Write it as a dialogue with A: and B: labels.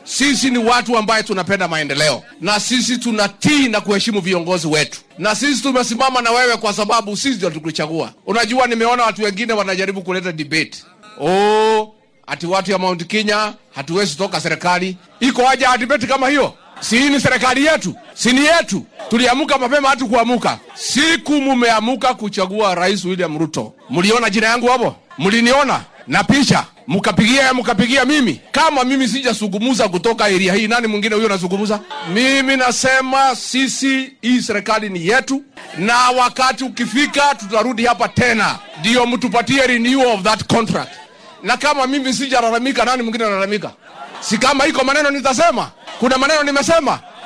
A: Sisi ni watu ambaye tunapenda maendeleo, na sisi tunatii na kuheshimu viongozi wetu, na sisi tumesimama na wewe kwa sababu sisi ndio tukuchagua. Unajua, nimeona watu wengine wanajaribu kuleta debate oh, ati watu ya Mount Kenya hatuwezi toka serikali. Iko haja ya debate kama hiyo? Si hii ni serikali yetu, si ni yetu? Tuliamuka mapema, hatu kuamuka. Siku mumeamuka kuchagua Rais William Ruto, mliona jina yangu hapo, mliniona na picha mkapigia mkapigia mimi. Kama mimi sijazungumza kutoka area hii, nani mwingine huyo anazungumza? Mimi nasema sisi, hii serikali ni yetu, na wakati ukifika tutarudi hapa tena, ndio mtupatie renewal of that contract. Na kama mimi sijalalamika, nani mwingine analalamika? Si kama iko maneno nitasema, kuna maneno nimesema